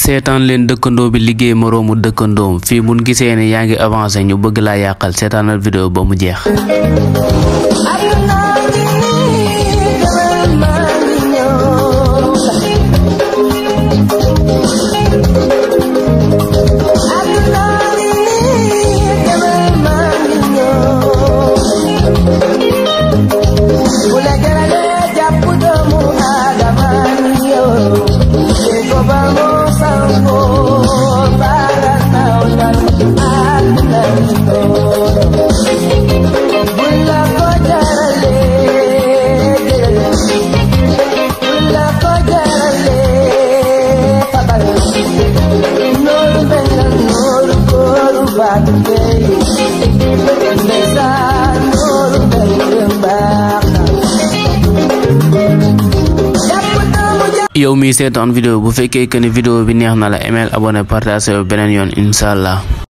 seetaan leen dëkkandoo bi liggéey moroomu dëkkandoom fii buñ gisee ne yaa ngi avancé ñu bëgg laa yàqal seetaanal vidéo ba mu jeex yow mi seetaan vidéo bu fekkee que ni vidéo bi neex na la email abonné partage beneen yoon incha allah